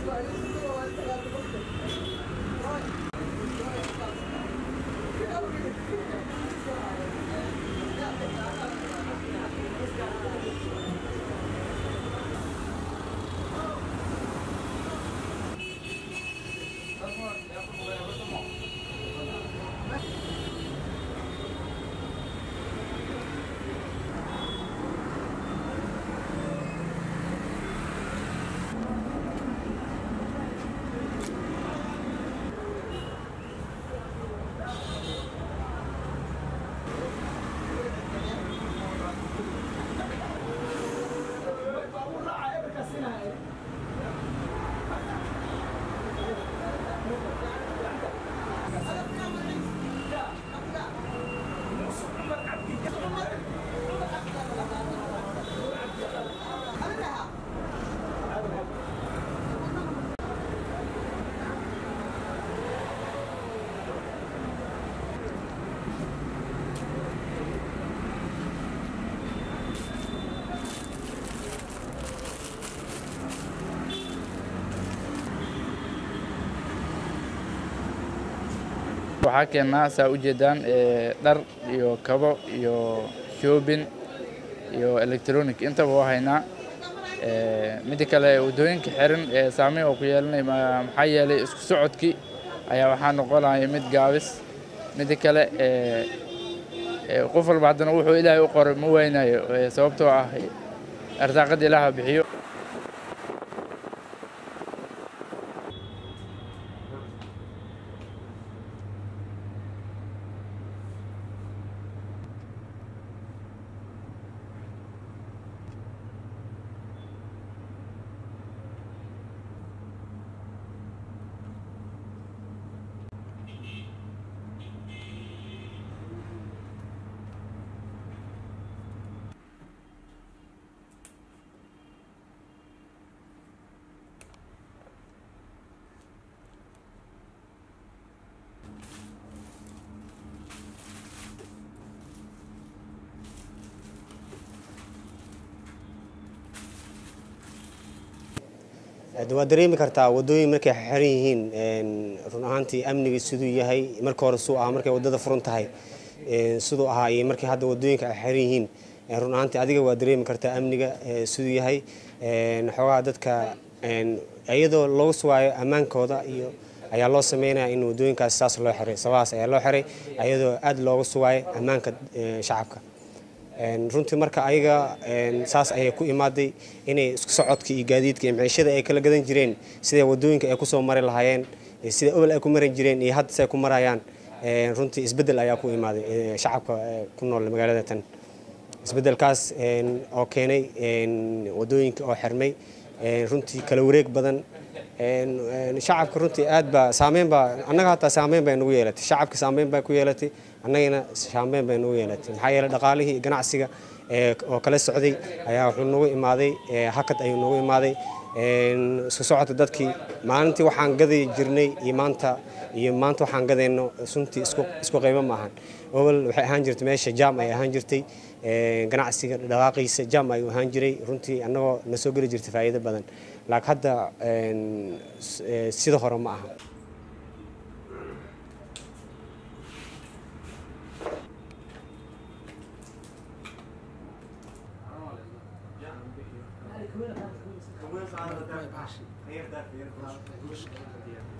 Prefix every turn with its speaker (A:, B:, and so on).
A: waxaa keennaa saa u jeedaan dhar iyo kabo iyo shoobin iyo electronic intaba waa haynaa midda kale waddooyinka xiran ee saameyn oo ku yeelanay maxaa yeelay isku socodkii ayaa waxaa noqonaya mid gaabis midda kale qof walba haddana wuxuu ilaahay u qoray ma waynayo sababtoo ah arsaaqada ilaaha bixiyo
B: waad dareemi kartaa wadooyin markay xiran yihiin run ahaantii amniga siduu yahay marka hore suu ahaa markay wadada furan tahay siduu ahaa iyo markii hadda wadooyinka ay xiran yihiin run ahaantii adiga waa dareemi kartaa amniga siduu yahay xoogaha dadka iyadoo loogu sugaayo ammaankooda iyo ayaa loo sameynaya in wadooyinkaas saas loo xiray sababaas ayaa loo xiray iyadoo aad looga sugaayo ammaanka shacabka runtii marka ayaga saas ayay ku imaaday inay isku socodka iyo gaadiidka iyo maciishada ay kala gadan jireen sida wadooyinka ay kusoo mari lahaayeen sida obol ay ku maran jireen iyo hadda say ku marayaan runtii isbeddel ayaa ku imaaday shacabka ku nool magaalada tan isbeddelkaas oo keenay wadooyinka oo xirmay runtii kala wareeg badan shacabka runtii aad baa saameyn baa annaga hataa saameyn bay nagu yeelatay shacabka saameyn baa ku yeelatay annagana saameyn bay nagu yeelatay maxaa yeelay dhaqaalihii ganacsiga oo kala socday ayaa wuxuu nagu imaaday hakad ayuu nagu imaaday isku socodka dadkii maalintii waxaan gadi jirnay iyo maanta iyo maanta waxaan gadayno runtii isku qaybo ma ahan obol waxay ahaan jirtay meesha jaam ay ahaan jirtay ganacsiga dhaqaaqiisa jaam ayuu ahaan jiray runtii annagoo na soo geli jirtay faa'iido badan laakiin hadda sida hore ma aha
C: Começa a dar baixo.